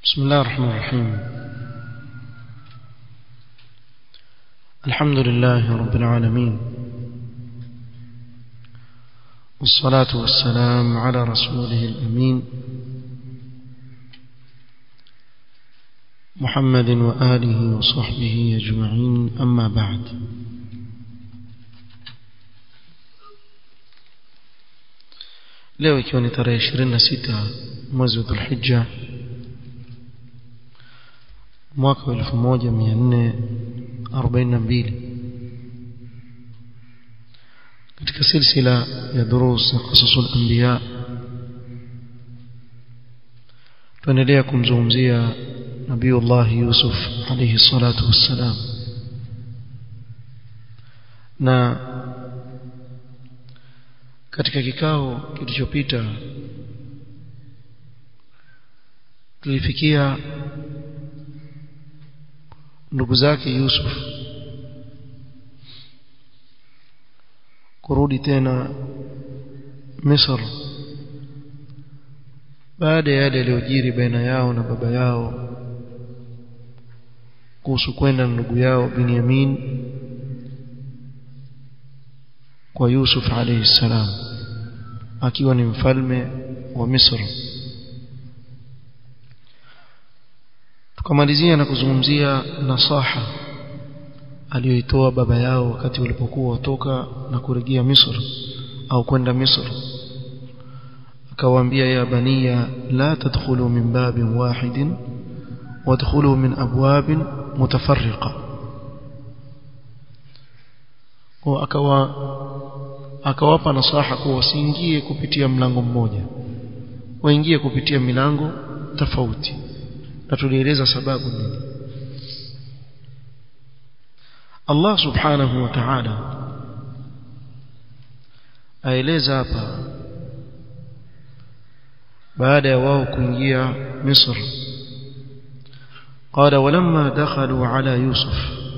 بسم الله الرحمن الرحيم الحمد لله رب العالمين والصلاة والسلام على رسوله الأمين محمد وآله وصحبه أجمعين أما بعد leo ikiwa ni tarehe 26 mwezi wa Dhulhijja mwaka wa 1442 katika silsila ya durus qasasul anbiya tuendelea kumzungumzia nabiiullah Yusuf alayhi salatu wassalam na katika kikao kilichopita tulifikia ndugu zake Yusuf kurudi tena Misri baada ya yale yaliyojiri baina yao na baba yao kuhusu kwenda ndugu yao Binyamin kwa Yusuf alayhi salam akiwa ni mfalme wa Misri tukamalizia na kuzungumzia nasaha aliyoitoa baba yao wakati walipokuwa watoka na kurejea Misri au kwenda Misri akawaambia ya baniya la tadkhulu min babin wahidin wadkhulu min abwabin mutafarriqa kwa akawa akawapa nasaha kuwa wasiingie kupitia mlango mmoja waingie kupitia milango tofauti na tulieleza sababu nini Allah subhanahu wa ta'ala aeleza hapa baada ya wao kuingia Misri قال ولما دخلوا على يوسف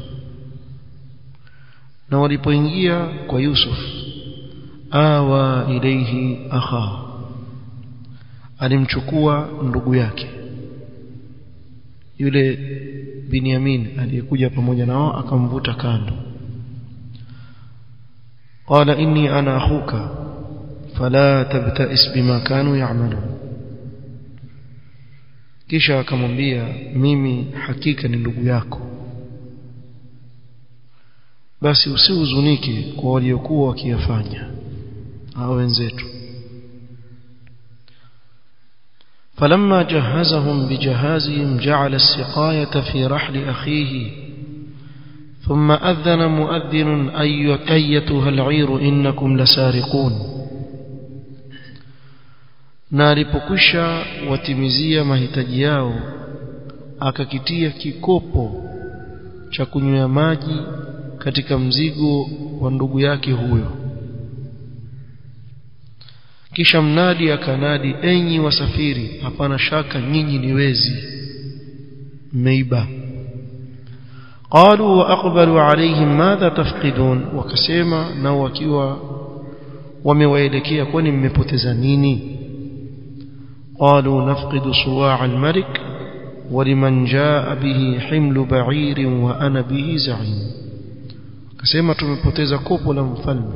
na walipoingia kwa Yusuf awa ilaihi akha alimchukua ndugu yake yule Binyamin aliyekuja pamoja nao akamvuta kando qala inni ana akhuka fala tabta'is bima kanu ya'malun kisha akamwambia mimi hakika ni ndugu yako basi usihuzunike kwa waliokuwa wakiyafanya hao wenzetu فلما جهزهم بجهازهم جعل السقاية في رحل أخيه ثم أذن مؤذن أي أيتها العير إنكم لسارقون na alipokwisha watimizia mahitaji yao akakitia kikopo cha kunywea maji katika mzigo wa ndugu yake huyo kisha mnadi akanadi enyi wasafiri hapana shaka nyinyi ni wezi mmeiba qalu wa aqbalu alayhim madha tafqidun wakasema nao wakiwa wamewaelekea kwani mmepoteza nini qalu nafqidu suwa' al-malik ولمن جاء به حمل بعير وأنا به زعيم akasema tumepoteza kopo la mfalme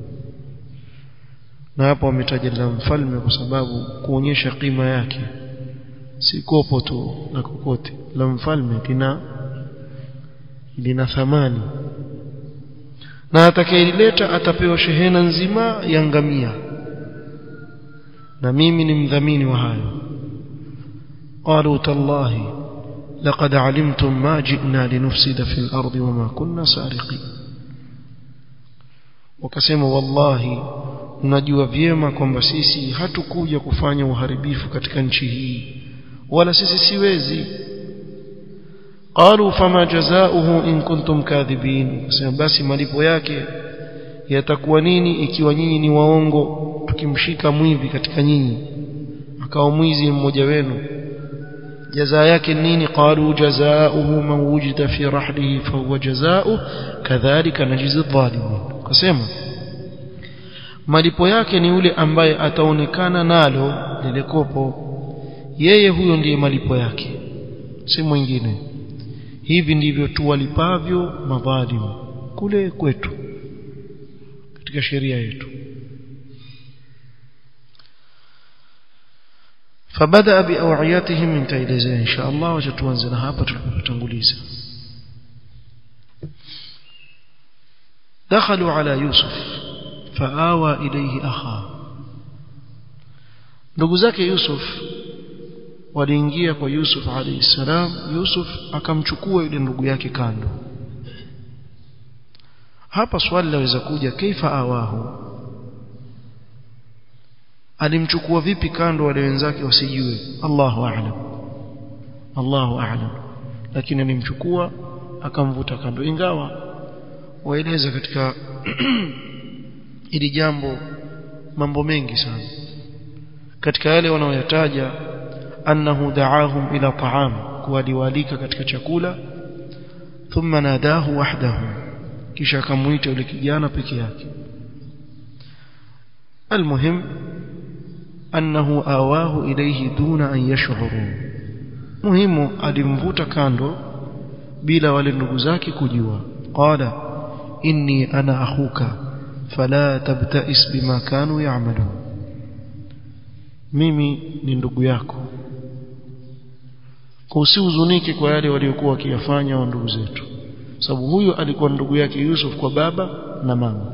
na hapo ametaja la mfalme kwa sababu kuonyesha kima yake si kopo tu na kokote la mfalme lina lina thamani na atakayelileta atapewa shehena nzima ya ngamia na mimi ni mdhamini wa hayo قالوا تالله لقد علمتم ما جئنا لنفسد في الأرض وما كنا سارقين wakasema wallahi unajua vyema kwamba sisi hatukuja kufanya uharibifu katika nchi hii wala sisi siwezi qalu fama jazaohu in kuntum kadhibin wakasema basi malipo yake yatakuwa nini ikiwa nyinyi ni waongo tukimshika mwivi katika nyinyi akawa mwizi mmoja wenu جزاء yake nini qalu jazaohu man wujida fi rahlihi fa huwa jazaohu kadhalika najizi dhalimin kusema malipo yake ni yule ambaye ataonekana nalo lile kopo yeye huyo ndiye malipo yake si mwingine hivi ndivyo tuwalipavyo madhalimu kule kwetu katika sheria yetu فبدا باوعيتهم من تايلزه ان شاء الله وتتوanza hapa tulipotanguliza دخلوا على يوسف فآوى إليه أخاه ndugu zake Yusuf waliingia kwa Yusuf alayhi salam Yusuf akamchukua yule ndugu yake kando hapa swali laweza kuja kaifa awahu alimchukua vipi kando wale wenzake wasijue Allahu a'lam Allahu a'lam lakini alimchukua akamvuta kando ingawa waeleza katika ili jambo mambo mengi sana katika yale wanaoyataja annahu da'ahum ila ta'am kuwaliwalika katika chakula thumma nadahu wahdahu kisha akamuita yule kijana peke yake المهم أنه آواه إليه دون أن يشعروا مهم alimvuta kando bila wale ndugu zake kujua qala inni ana akhuka fala tabtais bima kanu ya'malun mimi ni ndugu yako kwa usihuzunike kwa yale waliokuwa wakiyafanya wa ndugu zetu sababu huyu alikuwa ndugu yake Yusuf kwa baba na mama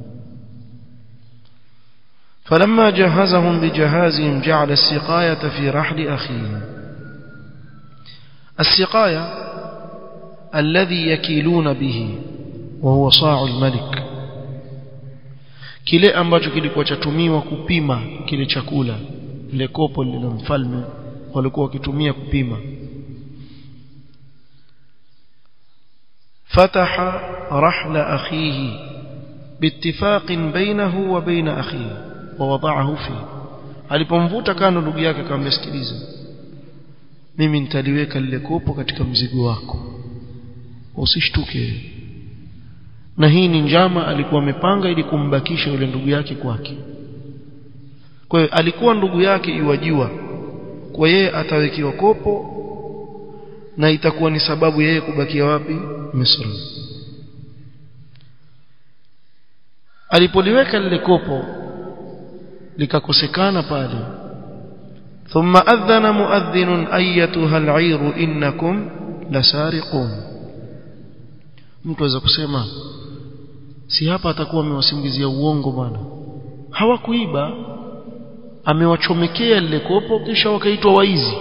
فلما جهزهم بجهازهم جعل السقاية في رحل أخيه السقاية الذي يكيلون به وهو صاع الملك kile ambacho kilikuwa chatumiwa kupima kile chakula ile kopo lile mfalme walikuwa wakitumia kupima fataha rahla akhihi باتفاق بينه وبين أخيه ووضعه فيه alipomvuta kando ndugu yake akamwambia sikiliza mimi nitaliweka lile kopo katika mzigo wako usishtuke na hii ni njama alikuwa amepanga ili kumbakisha yule ndugu yake kwake kwa hiyo alikuwa ndugu yake iwajua kwa yeye atawekewa kopo na itakuwa ni sababu yeye kubakia wapi Misri alipoliweka lile kopo likakosekana pale thumma adhana muadhdhin ayyatuha al'ir innakum lasariqun mtu aweza kusema si hapa atakuwa amewasingizia uongo bwana hawakuiba amewachomekea lile kopo kisha wakaitwa waizi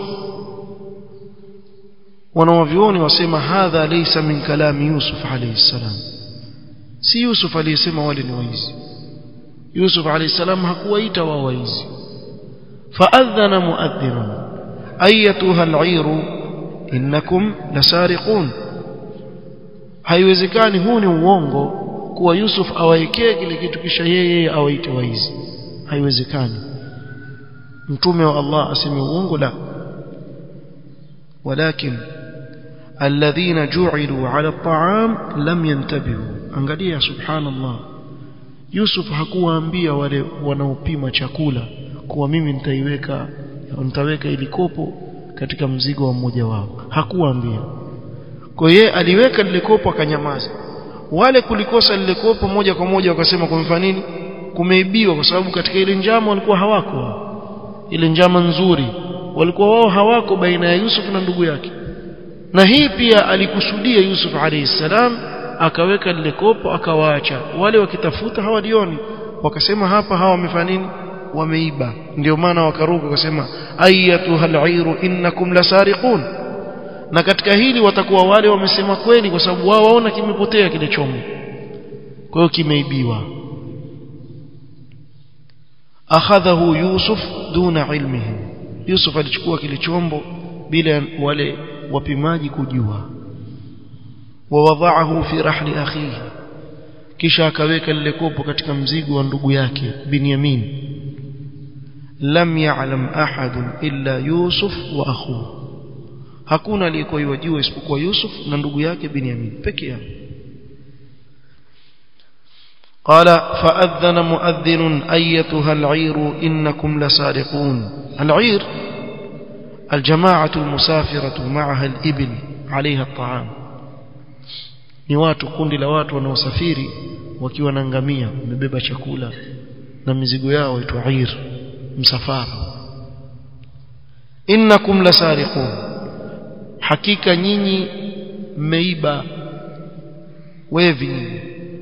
wanawavioni wasema hadha laysa min kalami yusuf alayhi salam si yusuf aliyesema wale ni waizi yusuf alayhi salam hakuwaita wao waizi faadhana muadhdhin ayatuha al'ir innakum lasariqun haiwezekani huu ni uongo kuwa Yusuf awaekee kile kitu kisha yeye awaite waizi haiwezekani mtume wa Allah aseme uongo la walakin alladhina ju'ilu 'ala at'am lam yantabihu angalia subhanallah Yusuf hakuwaambia wale wanaopima chakula kuwa mimi nitaiweka nitaweka ili kopo katika mzigo wa mmoja wao hakuwaambia kwa yeye aliweka lile kopo akanyamaza wale kulikosa lile kopo moja kwa moja wakasema kumfa nini kumeibiwa kwa sababu katika ile njama walikuwa hawako ile njama nzuri walikuwa wao hawako baina ya Yusuf na ndugu yake na hii pia alikusudia Yusuf alayhi salam akaweka lile kopo akawaacha wale wakitafuta hawalioni wakasema hapa hawa wamefanya nini wameiba ndio maana wakaruka wakasema ayatuha al'iru innakum lasariqun na katika hili watakuwa wale wamesema kweli kwa sababu wao waona kimepotea kile chombo kwa hiyo kimeibiwa akhadhahu yusuf duna ilmihi yusuf alichukua kile chombo bila wale wapimaji kujua wawadhaahu fi rahli akhihi kisha akaweka lile kopo katika mzigo wa ndugu yake binyamin lam ya'lam ahadun illa yusuf wa akhuhu hakuna aliyekuwa yajua isipokuwa Yusuf na ndugu yake Binyamin peke yao قال فأذن مؤذن أيتها العير إنكم لسارقون العير الجماعة المسافرة معها الإبل عليها الطعام ni watu kundi la watu wanaosafiri wakiwa na ngamia wamebeba chakula na mizigo yao itwa ir msafara innakum lasariqun hakika nyinyi mmeiba wevi nyinyi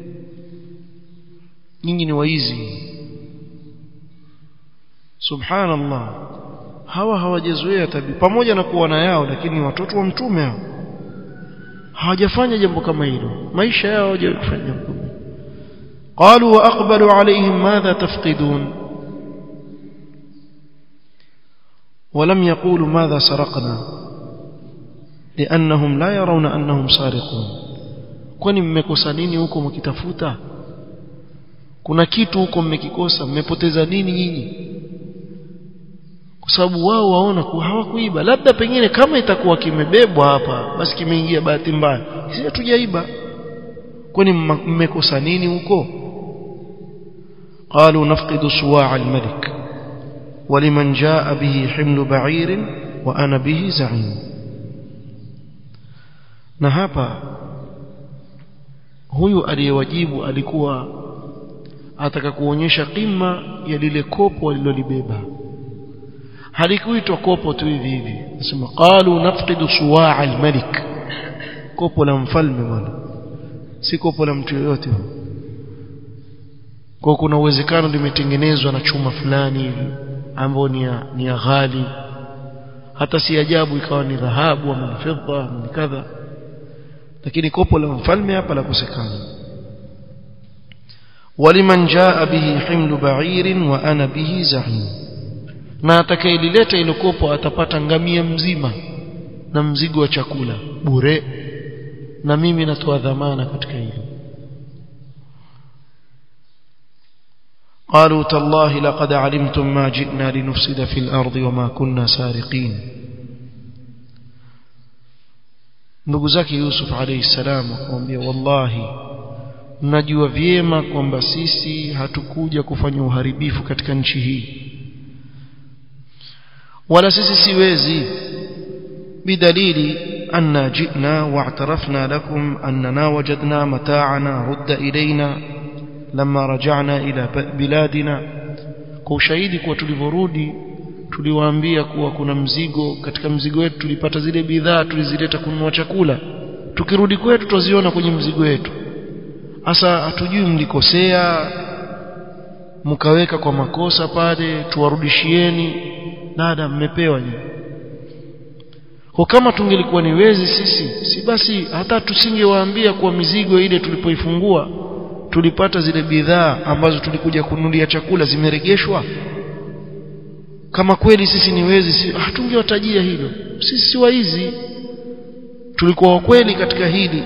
nyinyi ni waizi subhanallah hawa hawajazoea tabia pamoja na kuwa na yao lakini ni watoto wa mtume hao hawajafanya jambo kama hilo maisha yao hawajafanya jambo kama قالوا واقبلوا عليهم ماذا تفقدون ولم يقولوا ماذا سرقنا لانهم لا يرون انهم سارقون kwani mmekosa nini huko mkitafuta kuna kitu huko mmekikosa mmepoteza nini nyinyi kwa sababu wao waona kuwa hawakuiba labda pengine kama itakuwa kimebebwa hapa basi kimeingia bahati mbaya sisi hatujaiba kwani mmekosa nini huko قالوا نفقد صواع الملك ولمن جاء به حمل بعير وأنا به زعيم na hapa huyu aliyewajibu alikuwa ataka kuonyesha kima ya lile kopo alilolibeba halikuitwa kopo tu hivi hivi nasema qalu nafqidu suwaa almalik kopo la mfalme bwana si kopo la mtu yoyote kwa kuna uwezekano limetengenezwa na chuma fulani hivi ambao ni ya, ni ya ghali hata si ajabu ikawa ni dhahabu ama ni fedha ama ni kadha lakini kopo la mfalme hapa la kusekana waliman jaa bihi himlu ba'irin wa ana bihi zahim na atakayelileta ile kopo atapata ngamia mzima na mzigo wa chakula bure na mimi natoa dhamana katika hilo قالوا تالله لقد علمتم ما جئنا لنفسد في الأرض وما كنا سارقين ndugu zake Yusuf alayhi salam akamwambia wallahi mnajua vyema kwamba sisi hatukuja kufanya uharibifu katika nchi hii wala sisi siwezi bidalili anna jina wa'tarafna lakum annana wajadna mata'ana rudda ilaina lama raja'na ila biladina kwa ushahidi kuwa tulivyorudi tuliwaambia kuwa kuna mzigo katika mzigo wetu tulipata zile bidhaa tulizileta kununua chakula tukirudi kwetu tutaziona kwenye mzigo wetu hasa hatujui mlikosea mkaweka kwa makosa pale tuwarudishieni dada mmepewa nyinyi kwa kama tungelikuwa ni wezi sisi si basi hata tusingewaambia kuwa mizigo ile tulipoifungua tulipata zile bidhaa ambazo tulikuja kununulia chakula zimeregeshwa kama kweli sisi ni wezi si, hatungewatajia hilo sisi si waizi tulikuwa wakweli katika hili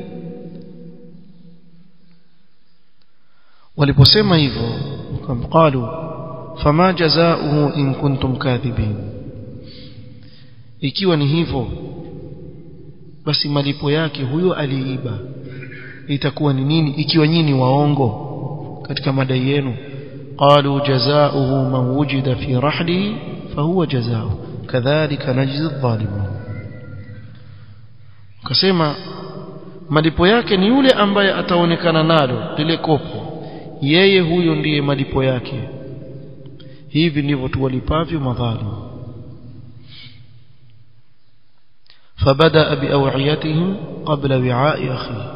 waliposema hivyo qalu fama jazaohu in kuntum kadhibin ikiwa ni hivyo basi malipo yake huyo aliiba itakuwa ni nini ikiwa nyinyi waongo katika madai yenu قالوا جزاؤه من وجد في رحله فهو جزاؤه كذلك نجزي الظالمين kasema malipo yake ni yule ambaye ataonekana nalo lile kopo yeye huyo ndiye malipo yake hivi ndivyo tuwalipavyo madhalim فبدا باوعيتهم قبل وعاء اخيه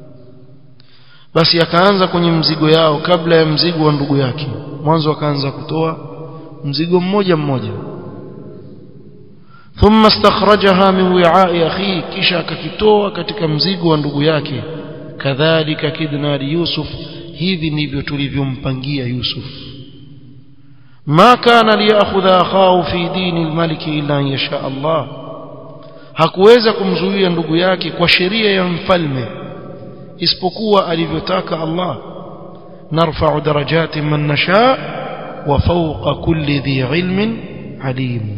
basi akaanza kwenye mzigo yao kabla ya mzigo wa ndugu yake mwanzo akaanza kutoa mzigo mmoja mmoja thumma istakhrajaha min wi'a'i akhi kisha akakitoa katika mzigo wa ndugu yake kadhalika kidna li yusuf hivi ndivyo tulivyompangia yusuf ma kana liyakhudha akhahu fi dini almalik illa an yasha Allah hakuweza kumzuia ndugu yake kwa sheria ya mfalme isipokuwa alivyotaka Allah narfa'u darajati man nasha wa fawqa kulli dhi ilmin alim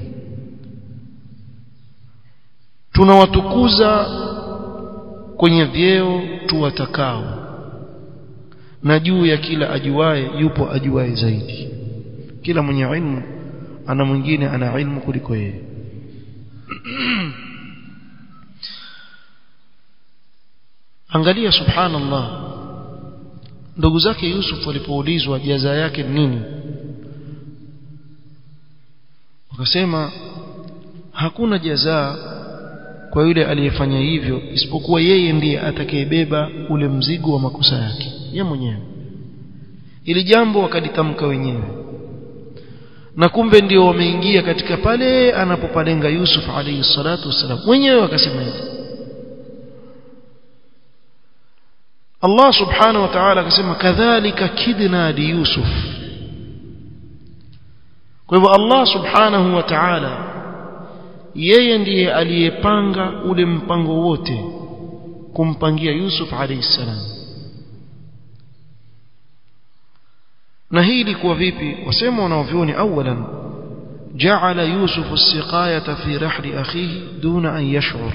tunawatukuza kwenye vyeo tuwatakao na juu ya kila ajuaye yupo ajuaye zaidi kila mwenye ilmu ana mwingine ana ilmu kuliko yeye angalia subhanallah ndugu zake Yusuf walipoulizwa jaza yake nini wakasema hakuna jazaa kwa yule aliyefanya hivyo isipokuwa yeye ndiye atakayebeba ule mzigo wa makosa yake yeye mwenyewe ili jambo wakalitamka wenyewe na kumbe ndio wameingia katika pale anapopalenga Yusuf alayhi salatu wasalam wenyewe wakasema hivi Allah subhanahu wa ta'ala akasema kadhalika kidna li Yusuf kwa hivyo Allah subhanahu wa ta'ala yeye ndiye aliyepanga ule mpango wote kumpangia Yusuf alayhi salam na hii ilikuwa vipi wasema wanaovyoni awalan ja'ala Yusuf as-siqayata fi rahli akhihi duna an yash'ur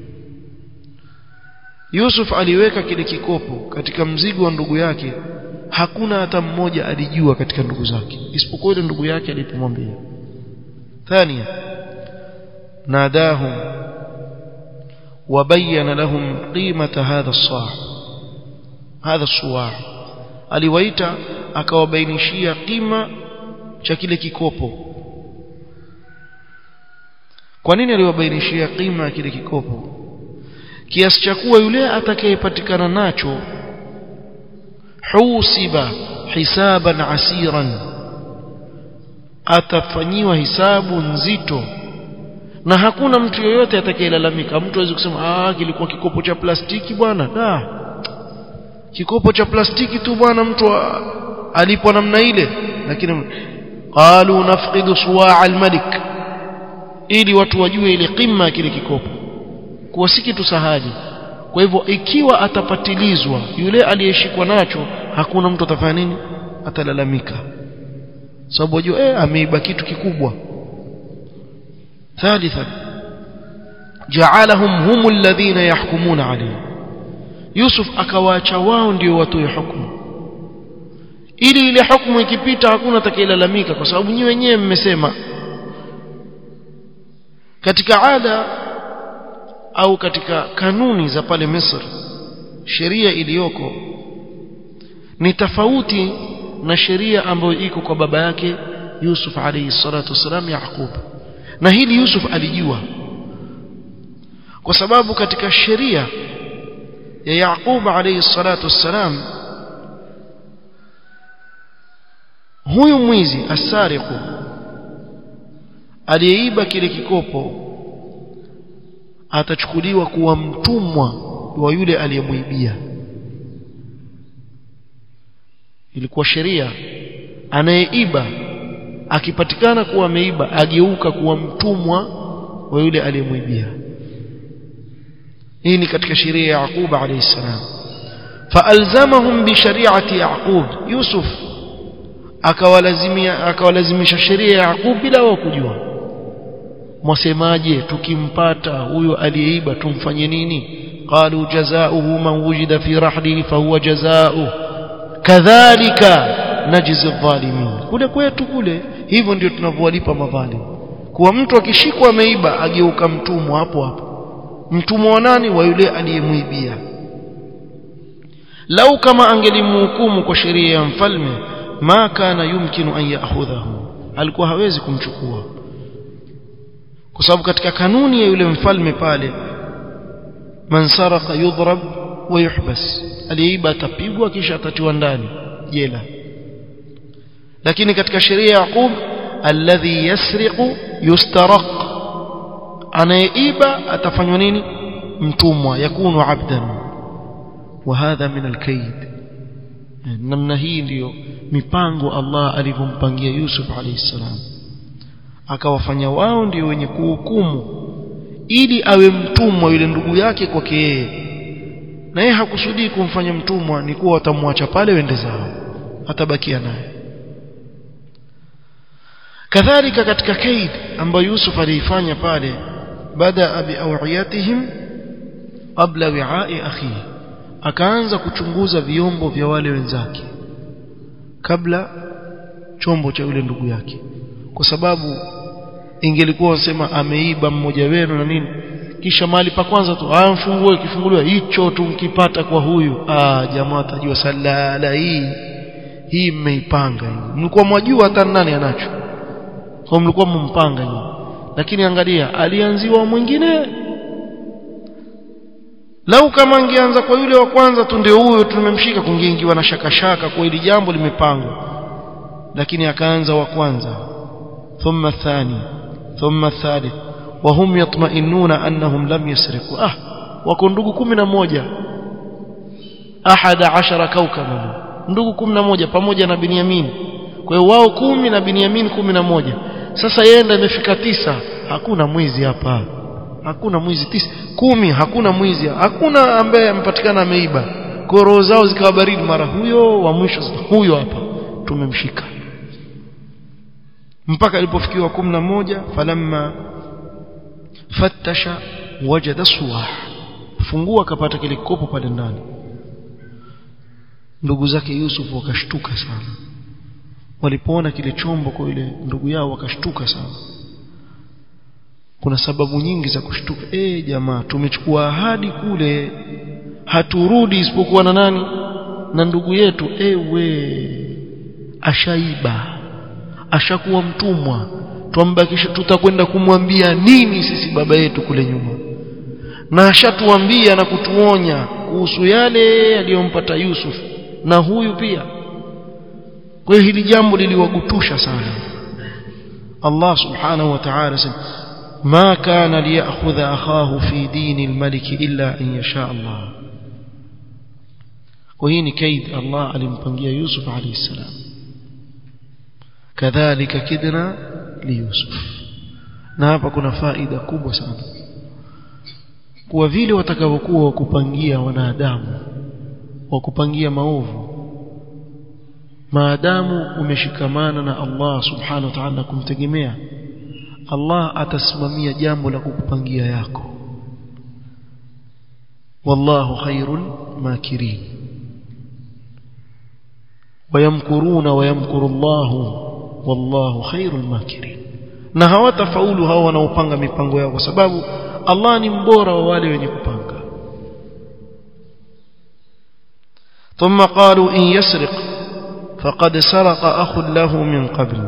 Yusuf aliweka kile kikopo katika mzigo wa ndugu yake hakuna hata mmoja alijua katika ndugu zake isipokuwa ile ndugu yake alipomwambia thania ناداهم وبين لهم قيمة هذا الصاع هذا الصواع aliwaita akawabainishia kima cha kile kikopo kwa nini aliwabainishia kima ya kile kikopo kiasi cha kuwa yule atakayepatikana nacho husiba hisaban asiran atafanyiwa hisabu nzito na hakuna mtu yoyote atakayelalamika mtu hawezi kusema ah kilikuwa kikopo cha plastiki bwana da kikopo cha plastiki tu bwana mtu alipo namna ile lakini qalu nafqidu suwa' al-malik ili watu wajue ile qimma ya kile kikopo kuwa si kitu sahali kwa hivyo ikiwa atapatilizwa yule aliyeshikwa nacho hakuna mtu atafanya nini atalalamika sababu wajua eh ameiba kitu kikubwa ثالثا جعلهم هم الذين يحكمون عليه يوسف akawaacha wao ndio watoe hukumu ili ile hukumu ikipita hakuna atakayelalamika kwa sababu nyinyi wenyewe mmesema katika ada au katika kanuni za pale Misri sheria iliyoko ni tofauti na sheria ambayo iko kwa baba yake Yusuf alayhi salatu wasalam Yaqub na hili Yusuf alijua kwa sababu katika sheria ya Yaqub alayhi salatu wassalam huyu mwizi asariqu aliyeiba kile kikopo atachukuliwa kuwa mtumwa wa yule aliyemwibia ilikuwa sheria anayeiba akipatikana kuwa ameiba ageuka kuwa mtumwa wa yule aliyemwibia hii ni katika sheria ya Yaqub alayhi salam faalzamahum bi shari'ati Yaqub Yusuf akawalazimia akawalazimisha sheria ya Yaqub bila wao kujua mwasemaje tukimpata huyo aliyeiba tumfanye nini qalu jazaohu man wujida fi rahlihi fahuwa jazaohu kadhalika najzi dhalimin kule kwetu kule hivyo ndio tunavyowalipa madhalim kuwa mtu akishikwa ameiba ageuka mtumwa hapo hapo mtumwa wa nani wa yule aliyemwibia lau kama angelimhukumu kwa sheria ya mfalme ma kana yumkinu an ya'khudhahu alikuwa hawezi kumchukua kwa sababu katika kanuni ya yule mfalme pale man saraka yudhrab wa yuhbas aliyeiba atapigwa kisha atatiwa ndani jela lakini katika sheria ya Yaqub alladhi yasriqu yustaraq anayeiba atafanywa nini mtumwa yakunu abdan wa hadha min alkaid namna hii ndiyo mipango Allah alivyompangia Yusuf alayhi salam akawafanya wao ndio wenye kuhukumu ili awe mtumwa yule ndugu yake kwake yeye na yeye hakusudii kumfanya mtumwa ni kuwa watamwacha pale wende zao atabakia naye kadhalika katika kaid ambayo Yusuf aliifanya pale bada bi awiyatihim qabla wi'a'i akhihi akaanza kuchunguza vyombo vya wale wenzake kabla chombo cha yule ndugu yake kwa sababu ingelikuwa wasema ameiba mmoja wenu na nini kisha mali pa kwanza tu ah mfungue kifunguliwa hicho tu mkipata kwa huyu ah jamaa atajua salala hii hii mmeipanga hii mlikuwa mwajua hata nani anacho kwa mlikuwa mmpanga hii lakini angalia alianziwa mwingine lau kama angeanza kwa yule wa kwanza tu ndio huyo tumemshika kungeingiwa na shaka shaka kwa hili jambo limepangwa lakini akaanza wa kwanza thumma athani thumma athalith وهم يطمئنون أنهم لم يسرقوا آه wako ndugu kumi na moja ahada ashara kaukaban ndugu kumi na moja pamoja na Binyamin kwa hiyo wao kumi na Binyamin kumi na moja sasa yenda imefika tisa hakuna mwizi hapa hakuna mwizi tisa kumi hakuna mwizi hakuna ambaye amepatikana ameiba kwa roho zao zikawa baridi mara huyo wa mwisho huyo hapa tumemshika mpaka ilipofikiwa kumi na moja falamma fattasha wajada suwah fungua akapata kile kopo pale ndani ndugu zake Yusuf wakashtuka sana walipoona kile chombo kwa ile ndugu yao wakashtuka sana kuna sababu nyingi za kushtuka eh jamaa tumechukua ahadi kule haturudi isipokuwa na nani na ndugu yetu ewe ashaiba ashakuwa mtumwa twambakisha tutakwenda kumwambia nini sisi baba yetu kule nyuma na ashatuambia na kutuonya kuhusu yale aliyompata Yusuf na huyu pia kwa hiyo hili jambo liliwagutusha sana Allah subhanahu wa ta'ala sema ما كان ليأخذ أخاه في دين الملك إلا أن يشاء الله وهي كيد الله alimpangia Yusuf عليه السلام كذلك كدنا ليوسف na hapa kuna faida kubwa sana kuwa vile watakavyokuwa wakupangia wanadamu wakupangia maovu maadamu umeshikamana na Allah subhanahu wa ta'ala kumtegemea Allah atasimamia jambo la kukupangia yako wallahu khairul makirin wayamkuruna wayamkuru Allah wallahu khairul makirin na hawatafaulu hao wanaopanga mipango yao kwa sababu Allah ni mbora wa wale wenye kupanga ثم قالوا إن يسرق فقد سرق أخ له من قبل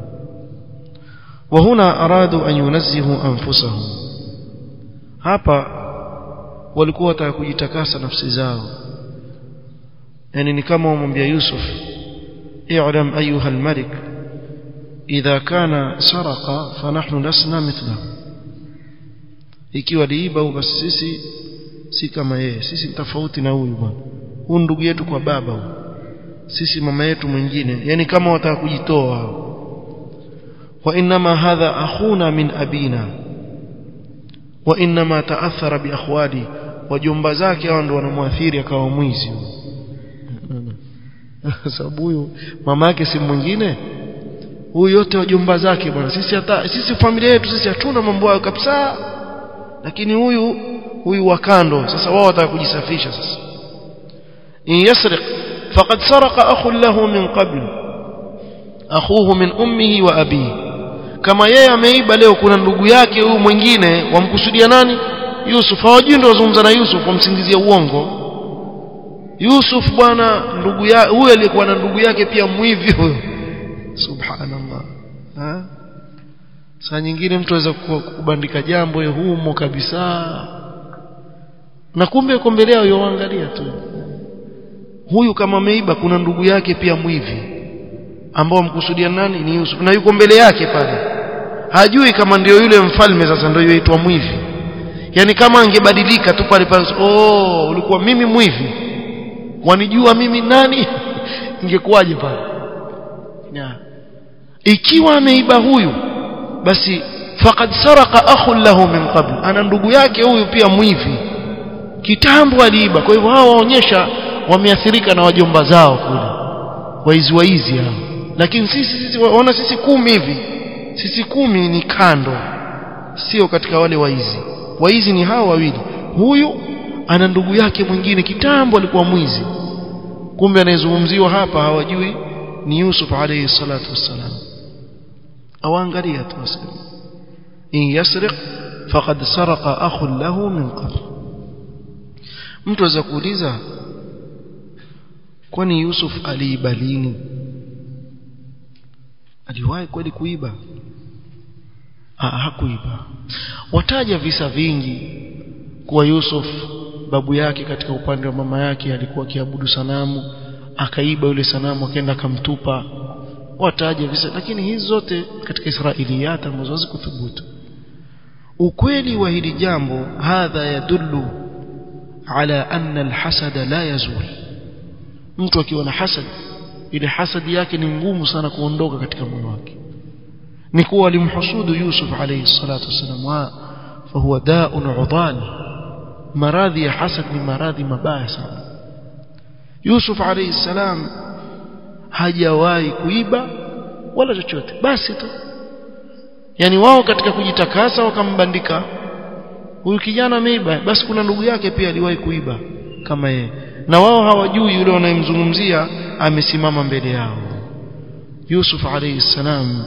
وهنا أرادوا أن ينزهوا أنفسهم hapa walikuwa wataka kujitakasa nafsi zao yani ni kama wamwambia Yusuf i'lam ayuha al-malik idha kana saraqa fanahnu lasna mithlahu ikiwa liiba basi sisi si kama yeye sisi tofauti na huyu bwana huyu ndugu yetu kwa baba huyu sisi mama yetu mwingine yani kama wataka kujitoa hao وإنما هذا أخونا من أبينا وإنما تأثر بأخوالي وجنب zake hao ndio wanamwathiri akawa mwizi sababu huyu mama yake si mwingine huyu yote wajumba zake bwana sisi hata sisi familia yetu sisi hatuna mambo hayo kabisa lakini huyu huyu wa kando sasa wao wataka kujisafisha sasa in yasriq faqad saraqa akhun lahu min qabl akhuhu min ummihi wa abihi kama yeye ameiba leo kuna ndugu yake huyu mwingine wamkusudia nani Yusuf hawajui ndio wazungumza na Yusuf wamsingizia uongo Yusuf bwana ndugu ya huyo aliyekuwa na ndugu yake pia mwivi huyo subhanallah ha saa nyingine mtu aweza kubandika jambo humo kabisa na kumbe kombelea yoangalia tu huyu kama ameiba kuna ndugu yake pia mwivi ambao mkusudia nani ni Yusuf na yuko mbele yake pale hajui kama ndio yule mfalme sasa ndio yaitwa mwivi yani kama angebadilika tu pale pale oh ulikuwa mimi mwivi wanijua mimi nani ingekuwaje pale yeah. ikiwa ameiba huyu basi faqad saraka akhun lahu min qabl ana ndugu yake huyu pia mwivi kitambo aliiba kwa hivyo hao waonyesha wameathirika na wajomba zao kule waizi waizi hao lakini sisi sisi waona sisi kumi hivi sisi kumi ni kando sio katika wale waizi waizi ni hao wawili huyu ana ndugu yake mwingine kitambo alikuwa mwizi kumbe anayezungumziwa hapa hawajui ni Yusuf alayhi salatu wassalam awaangalia tu wasema in yasriq faqad saraqa akhun lahu min qabl mtu aweza kuuliza kwani Yusuf aliiba lini aliwahi kweli kuiba ah hakuiba wataja visa vingi kuwa Yusuf babu yake katika upande wa mama yake alikuwa akiabudu sanamu akaiba yule sanamu akaenda akamtupa wataja visa lakini hizi zote katika Israiliyat ambazo hazikuthubutu ukweli wa hili jambo hadha yadullu ala anna alhasada la yazul mtu akiwa na hasad ile hasadi yake ni ngumu sana kuondoka katika moyo wake ni kuwa alimhusudu Yusuf alayhi salatu wasalam fahuwa da'un udani maradhi ya hasad ni maradhi mabaya sana Yusuf alayhi salam hajawahi kuiba wala chochote basi tu yani wao katika kujitakasa wakambandika huyu kijana ameiba basi kuna ndugu yake pia aliwahi kuiba kama yeye na wao hawajui yule wanayemzungumzia amesimama mbele yao Yusuf alayhi salam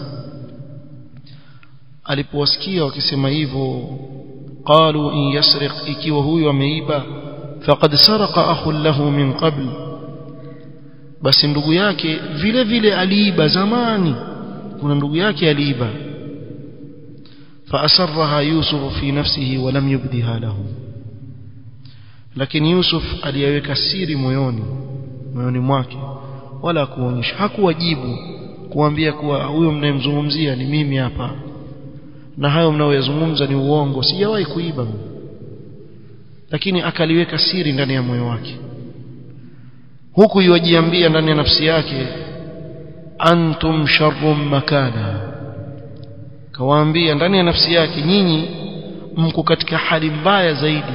alipowasikia wakisema hivyo qalu in yasriq ikiwa huyu ameiba faqad saraqa akhun lahu min qabl basi ndugu yake vile vile aliiba zamani kuna ndugu yake aliiba فأسرها يوسف في نفسه ولم يبدها له lakini Yusuf aliyeweka siri moyoni moyoni mwake wala kuonyesha hakuwajibu kuambia kuwa huyo mnayemzungumzia ni mimi hapa na hayo mnaoyazungumza ni uongo sijawahi kuiba mimi lakini akaliweka siri ndani ya moyo wake huku yuwajiambia ndani ya nafsi yake antum sharrum makana kawaambia ndani ya nafsi yake nyinyi mko katika hali mbaya zaidi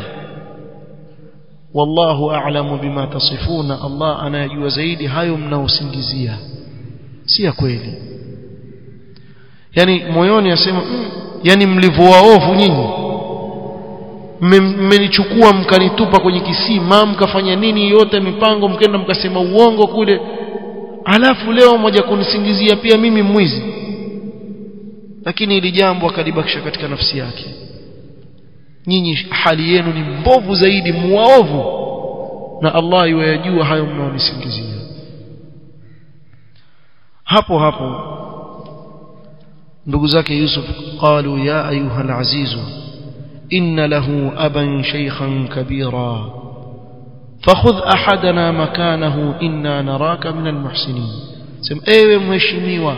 wallahu a'lamu bima tasifuna Allah anayajua zaidi hayo mnaosingizia si ya kweli yani moyoni asema mm, yani mlivyowaovu nyinyi mmenichukua mkanitupa kwenye kisima mkafanya nini yote mipango mkenda mkasema uongo kule alafu leo moja kunisingizia pia mimi mwizi lakini ili jambo akalibakisha katika nafsi yake nyinyi hali yenu ni mbovu zaidi muovu na Allah yuwajua hayo mnaonisingizia hapo hapo ndugu zake Yusuf qalu ya ayuha alaziz inna lahu aban shaykhan kabira fakhudh ahadana makanahu inna naraka min almuhsinin sema ewe mheshimiwa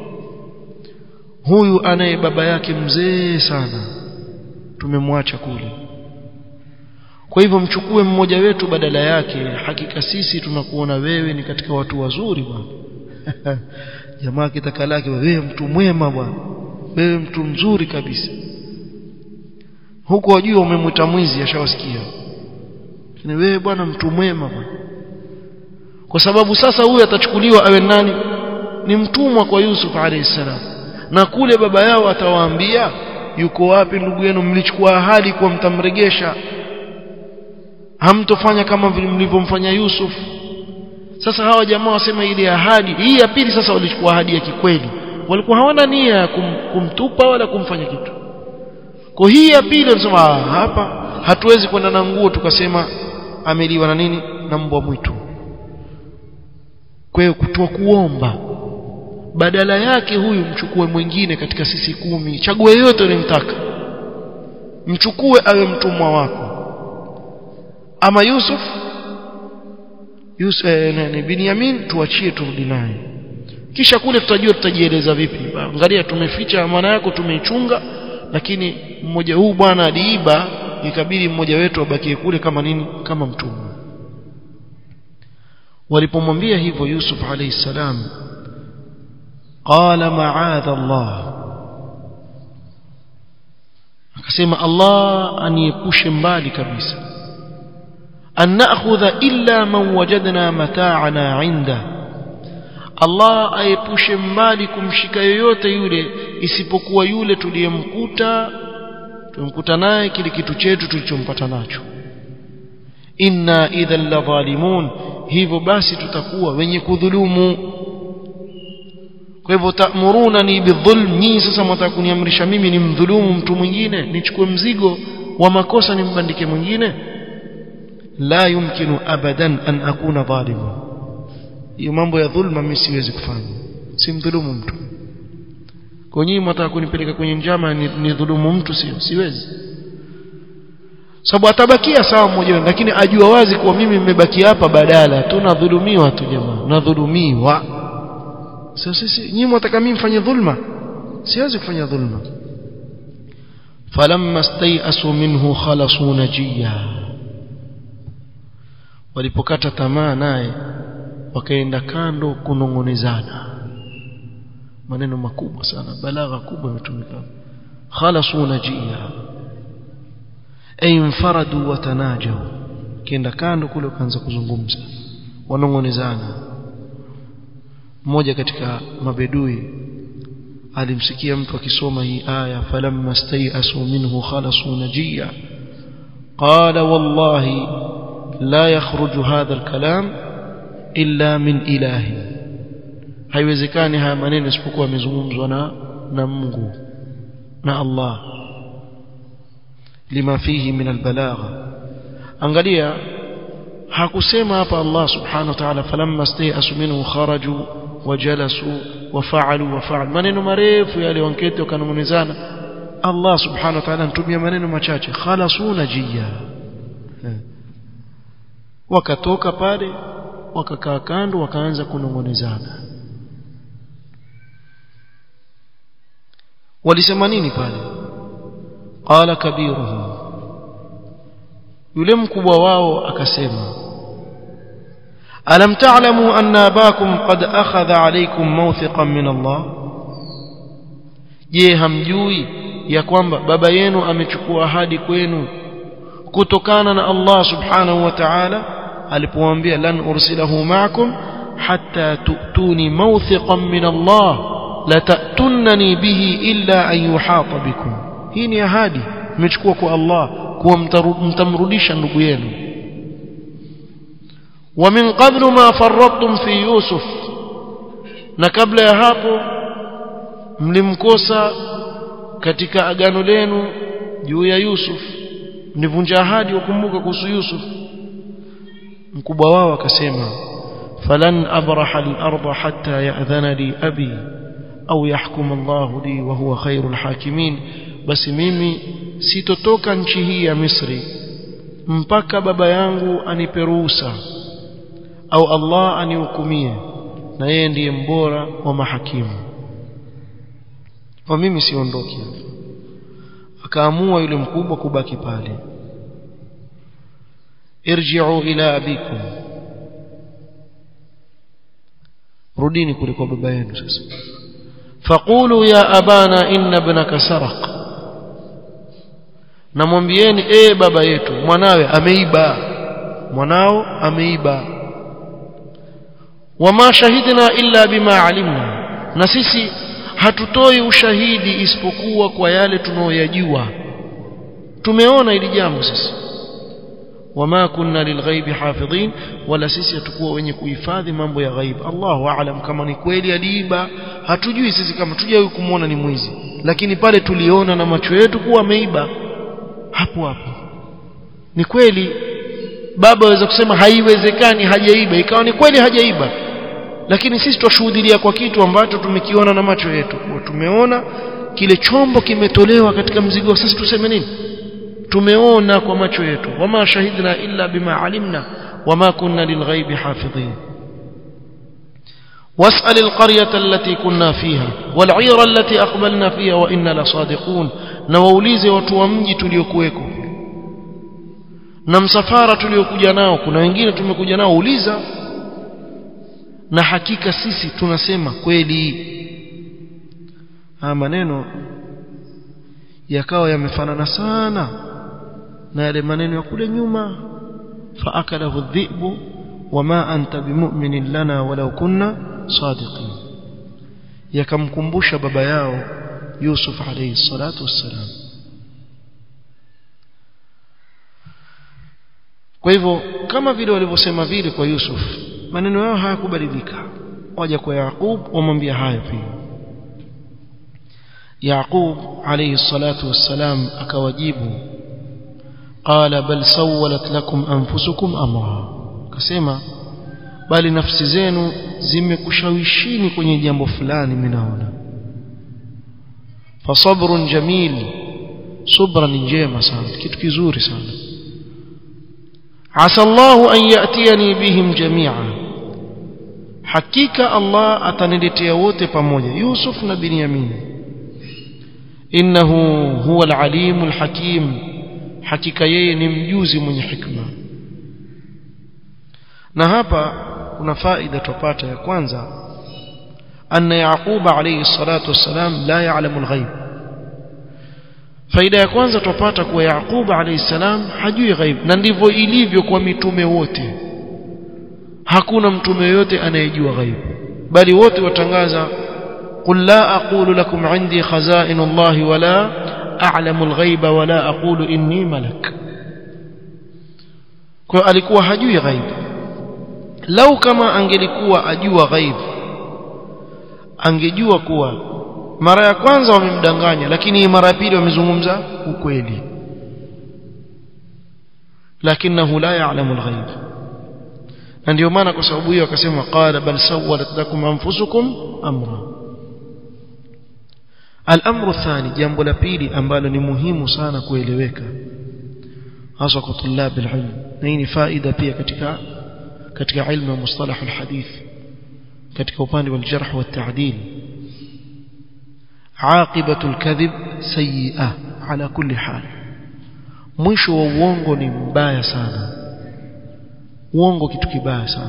huyu anaye baba yake mzee sana tumemwacha kule kwa hivyo mchukue mmoja wetu badala yake hakika sisi tunakuona wewe ni katika watu wazuri bwana jamaa kitaka lake wewe mtu mwema bwana wewe mtu mzuri kabisa huko wajua umemwita mwizi ashawasikia lakini wewe bwana mtu mwema bwana kwa sababu sasa huyu atachukuliwa awe nani ni mtumwa kwa Yusuf alayhi salam na kule baba yao atawaambia yuko wapi ndugu yenu mlichukua ahadi kwa mtamregesha hamtofanya kama vile mlivyomfanya Yusuf sasa hawa jamaa wasema ile ahadi hii ya pili sasa walichukua ahadi ya kikweli walikuwa hawana nia ya kum, kumtupa wala kumfanya kitu kwa hii ya pili wanasema hapa hatuwezi kwenda na nguo tukasema ameliwa na nini na mbwa mwitu kwa hiyo kutoa kuomba badala yake huyu mchukue mwingine katika sisi kumi chague yote unayemtaka mchukue awe mtumwa wako ama Yusuf Yusuf eh, ni Binyamin tuachie turudi naye kisha kule tutajua tutajieleza vipi angalia tumeficha maana yako tumeichunga lakini mmoja huu bwana aliiba ikabidi mmoja wetu abakie kule kama nini kama mtumwa walipomwambia hivyo Yusuf alayhi salam qala ma'adha Allah akasema Allah aniepushe mbali kabisa an na'khudha illa man wajadna mata'ana 'inda Allah aepushe mbali kumshika yoyote yule isipokuwa yule tuliyemkuta tumkuta naye kile kitu chetu tulichompata nacho inna idhan la zalimun hivyo basi tutakuwa wenye kudhulumu kwa hivyo ta'murunani bidhulm nyinyi sasa mtaka kuniamrisha mimi nimdhulumu mtu mwingine nichukue mzigo wa makosa nimbandike mwingine la yumkinu abadan an akuna dhaliman hiyo mambo ya dhulma mimi siwezi kufanya simdhulumu mtu kwa nyinyi mtaka kunipeleka kwenye njama ni, ni dhulumu mtu sio siwezi sababu atabakia sawa mmoja lakini ajua wazi kuwa mimi nimebaki hapa badala tunadhulumiwa tu jamaa nadhulumiwa sasa sisi nyinyi mtaka mimi mfanye dhulma siwezi kufanya dhulma falamma stayasu minhu khalasu najiya walipokata tamaa naye wakaenda kando kunongonezana maneno makubwa sana balagha kubwa imetumika khalasu najiya ay infaradu watanajaw kienda kando kule ukaanza kuzungumza wanongonezana mmoja katika mabedui alimsikia mtu akisoma hii aya falamma stayasu minhu khalasu najiya qala wallahi la yakhruju hadha alkalam illa min ilahi haiwezekani haya maneno isipokuwa yamezungumzwa na na Mungu na Allah lima fihi min albalagha angalia hakusema hapa Allah subhanahu wa ta'ala falamma stayasu minhu kharaju wajalasu wafaalu wafaalu maneno marefu yale wanketi wakanong'onezana Allah subhanahu wa ta'ala anatumia maneno machache khalasuna jiya wakatoka pale wakakaa kando wakaanza kunong'onezana walisema nini pale qala kabiruhum yule mkubwa wao akasema alam ta'lamu anna abakum qad akhadha alaykum mawthiqan min Allah je hamjui ya kwamba baba yenu amechukua ahadi kwenu kutokana na Allah subhanahu wa ta'ala alipowaambia lan ursilahu ma'akum hatta tu'tuni mawthiqan min Allah la ta'tunani bihi illa an yuhata bikum hii ni ahadi mmechukua kwa Allah kuwa mtamrudisha ndugu yenu wa min qablu ma farrattum fi yusuf na kabla ya hapo mlimkosa katika agano lenu juu ya Yusuf mlivunja ahadi wakumbuka kuhusu Yusuf mkubwa wao akasema falan abraha al-ardha hatta ya'dhana li abi au yahkum Allah li wa huwa khairul hakimin basi mimi sitotoka nchi hii ya Misri mpaka baba yangu anipe ruhusa au Allah anihukumie na yeye ndiye mbora wa mahakimu kwa mimi siondoki akaamua yule mkubwa kubaki pale irji'u ila abikum rudini kule kwa baba yenu sasa faqulu ya abana inna ibnaka saraq namwambieni ee baba yetu mwanawe ameiba mwanao ameiba wama shahidna illa bima alimna na sisi hatutoi ushahidi isipokuwa kwa yale tunayoyajua tumeona ili jambo sisi wama kunna lilghaibi hafidhin wala sisi hatukuwa wenye kuhifadhi mambo ya ghaib Allahu aalam kama ni kweli aliiba hatujui sisi kama tujawahi kumuona ni mwizi lakini pale tuliona na macho yetu kuwa ameiba hapo hapo ni kweli baba aweza kusema haiwezekani hajaiba ikawa ni kweli hajaiba lakini sisi twashuhudia kwa kitu ambacho tumekiona na macho yetu tumeona kile chombo kimetolewa katika mzigo sasa tuseme nini tumeona kwa macho yetu wama shahidna illa bima alimna wama kunna lilghaibi hafidhin واسأل القرية التي كنا فيها والعير التي أقبلنا فيها وإنا لصادقون نوaulize watu wa mji tuliokuweko na msafara tuliokuja nao kuna wengine tumekuja nao uliza na hakika sisi tunasema kweli haya maneno yakawa yamefanana sana na yale maneno ya kule nyuma faakalahu dhibu wama anta bimu'minin lana walau kunna sadiqin yakamkumbusha baba yao Yusuf alayhi salatu wassalam kwa hivyo kama vile walivyosema vile kwa Yusuf maneno yao hayakubadilika waja kwa Yaqub wamwambia haya pia Yaqub alayhi salatu wassalam akawajibu qala bal sawwalat lakum anfusukum amra akasema bali nafsi zenu zimekushawishini kwenye jambo fulani minaona fasabrun jamil subra ni njema sana kitu kizuri sana asa Allah an yatiyani bihim jami'a hakika Allah ataniletea wote pamoja Yusuf na Binyamin innahu huwa al-alim al-hakim hakika yeye ni mjuzi mwenye hikma na hapa kuna faida tupata ya kwanza anna yaquba alayhi salatu wassalam la ya'lamu al-ghaib faida ya kwanza tupata kuwa yaquba alayhi salam hajui ghaib na ndivyo ilivyo kwa mitume wote hakuna mtume yote anayejua ghaib bali wote watangaza qul la aqulu lakum indi khaza'in Allah wala a'lamu al-ghaiba wala aqulu inni malak kwa alikuwa hajui ghaib lau kama angelikuwa ajua ghaib angejua kuwa mara ya kwanza wamemdanganya lakini mara ya pili wamezungumza ukweli lakinahu la ya'lamu al-ghaib na ndio maana kwa sababu hiyo akasema qala bal sawwalat lakum anfusukum amra al-amru thani jambo la pili ambalo ni muhimu sana kueleweka hasa kwa tulab al-ilm na hii ni faida pia katika katika ilmu ya mustalah al-hadith katika upande wa al-jarh wa at-ta'dil عاقبة الكذب سيئة على كل حال mwisho wa uongo ni mbaya sana uongo kitu kibaya sana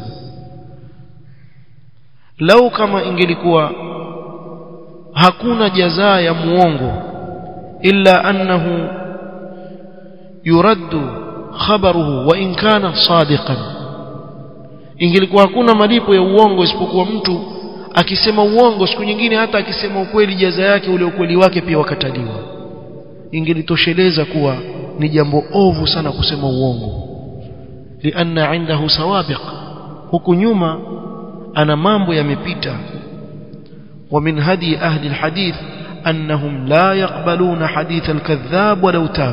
lau kama ingelikuwa hakuna jazaa ya muongo illa annahu yuraddu khabaruhu wa in kana sadiqan ingelikuwa hakuna malipo ya uongo isipokuwa mtu akisema uongo siku nyingine hata akisema ukweli jaza yake ule ukweli wake pia wakataliwa ingelitosheleza kuwa ni jambo ovu sana kusema uongo lianna indahu sawabiq huku nyuma ana mambo yamepita ومن هدي أهل الحديث أنهم لا يقبلون حديث الكذاب ولو تاب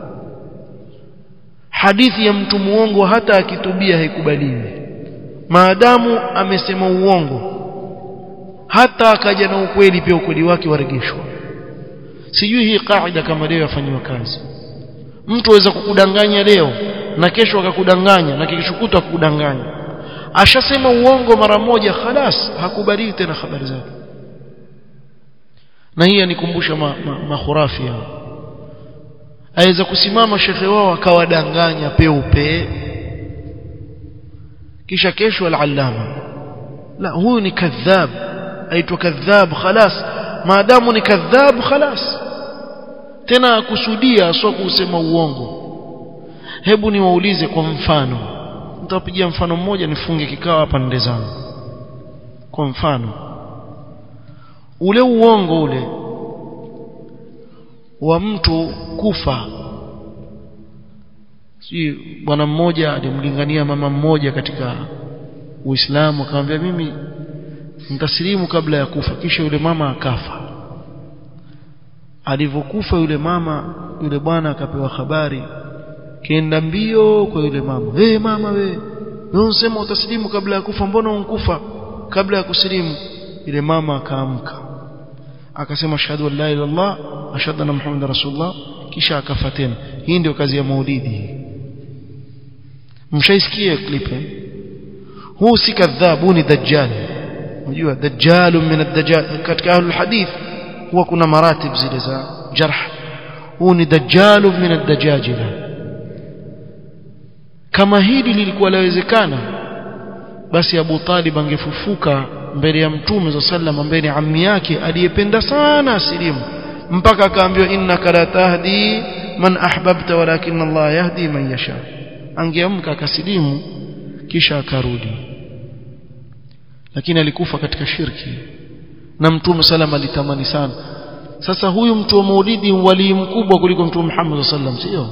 حديث يمت muongo hata akitubia haikubaliwi maadamu amesema uongo hata akaja na ukweli pia ukweli wake waregeshwa sijui hii kaida kama leo yafanywa kazi mtu aweza kukudanganya leo na kesho akakudanganya na kesho kutwa akakudanganya ashasema uongo mara moja khalas hakubali tena habari zake na hii anikumbusha makhurafi ma, ma hao aweza kusimama shekhe wao akawadanganya peupe kisha kesho al-allama la huyu ni kadhab aitwa kadhab khalas maadamu ni kadhab khalas tena akusudia sio kusema uongo hebu niwaulize kwa mfano nitawapigia mfano mmoja nifunge kikao hapa nde zangu kwa mfano ule uongo ule wa mtu kufa si bwana mmoja alimlingania mama mmoja katika Uislamu akamwambia mimi nitasilimu kabla ya kufa kisha yule mama akafa alivyokufa yule mama yule bwana akapewa habari kenda mbio kwa yule mama we hey, mama we wewe unasema utasilimu kabla ya kufa mbona unkufa kabla ya kusilimu yule mama akaamka akasema ashhadu an la ilaha illallah ashhadu anna muhammadar rasulullah kisha akafa tena hii ndio kazi ya maulidi mshaisikia clip huu si kadhabu ni dajjal unajua dajjal min ad-dajjal katika ahlul hadith huwa kuna maratib zile za jarh huu ni dajjal min ad-dajajila kama hili lilikuwa lawezekana basi Abu Talib angefufuka mbele ya mtume za sallam mbele ya ammi yake aliyependa sana asilimu mpaka akaambiwa innaka la tahdi man ahbabta walakin Allah yahdi man yasha angeamka akasilimu kisha akarudi lakini alikufa katika shirki na mtume sallam alitamani sana sasa huyu mtu wa maulidi wali mkubwa kuliko mtume Muhammad sallam sio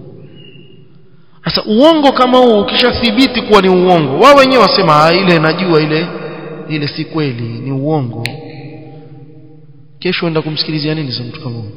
sasa uongo kama huu ukishathibiti kuwa ni uongo wao wenyewe wasema ile najua ile ile si kweli ni uongo kesho enda kumsikilizia nini sasa mtu kama huyo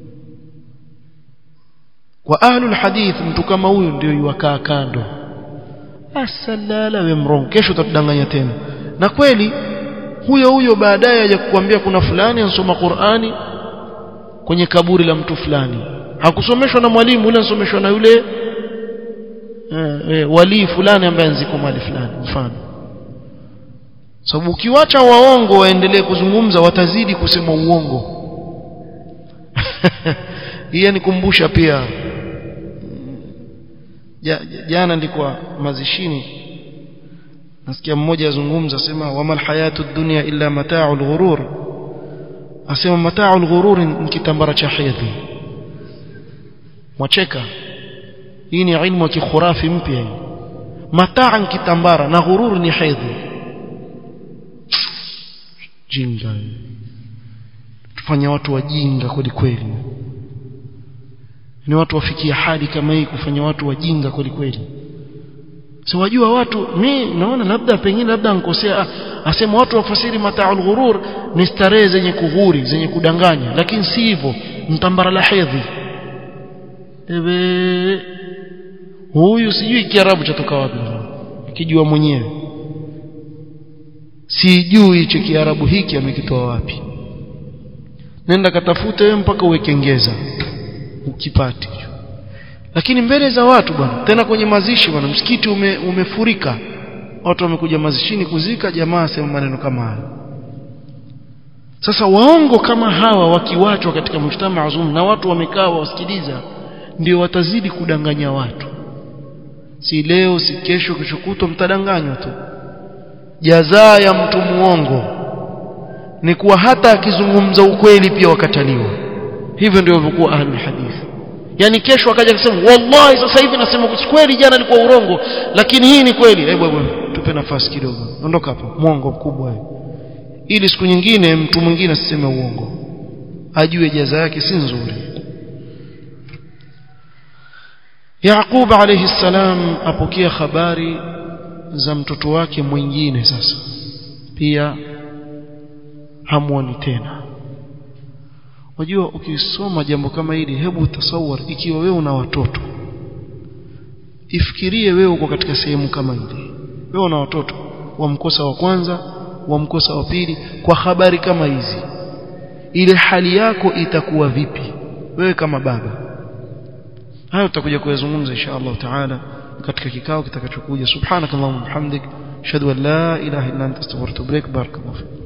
kwa ahlul hadith mtu kama huyu ndio yuwakaa kando asalala we mrongo kesho utatudanganya tena na kweli huyo huyo baadaye aje kukuambia kuna fulani ansoma Qur'ani kwenye kaburi la mtu fulani hakusomeshwa na mwalimu yule ansomeshwa na yule eh, eh, wali fulani ambaye anziko mali fulani mfano sababu ukiwacha waongo waendelee kuzungumza watazidi kusema uongo hii nikumbusha pia jana nilikuwa mazishini nasikia mmoja azungumza asema wamal hayatu dunya illa mata'ul ghurur asema mata'ul ghurur ni kitambara cha hedhi mwacheka hii ni ilmu ya kikhurafi mpya hii mataa ni kitambara na ghurur ni hedhi jinga tufanya watu wajinga kweli kweli ni watu wafikia hali kama hii kufanya watu wajinga kweli kweli si wajua watu mi naona labda pengine labda nkosea asema watu wafasiri mataul ghurur ni starehe zenye kughuri zenye kudanganya lakini si hivyo mtambara la hedhi ewe huyu sijui kiarabu chatoka wapi kijua mwenyewe sijui hicho kiarabu hiki amekitoa wapi nenda katafute wewe mpaka uwekengeza ukipati lakini mbele za watu bwana tena kwenye mazishi bwana msikiti ume, umefurika watu wamekuja mazishini kuzika jamaa asema maneno kama hayo sasa waongo kama hawa wakiwachwa katika mshtama azum na watu wamekaa wasikiliza ndio watazidi kudanganya watu si leo si kesho kesho kutwa mtadanganywa tu jazaa ya mtu muongo ni kuwa hata akizungumza ukweli pia wakataliwa hivyo ndio walivyokuwa ahlul hadith yani kesho akaja kusema wallahi sasa hivi nasema kweli jana ilikuwa urongo lakini hii ni kweli hebu hebu tupe nafasi kidogo ondoka hapo mwongo mkubwa ili siku nyingine mtu mwingine asiseme uongo ajue jaza yake si nzuri Yaqub alayhi salam apokea habari za mtoto wake mwingine sasa pia hamuoni tena wajua ukisoma jambo kama hili hebu tasawar ikiwa wewe una watoto ifikirie wewe uko katika sehemu kama hili wewe una watoto wamkosa wa kwanza wamkosa wa pili kwa habari kama hizi ile hali yako itakuwa vipi wewe kama baba hayo tutakuja kuyazungumza insha Allah taala katika kikao kitakachokuja subhanakallahumma bihamdik ashhadu an la ilaha illa anta astaghfiruka wa atubu ilaik barakallahu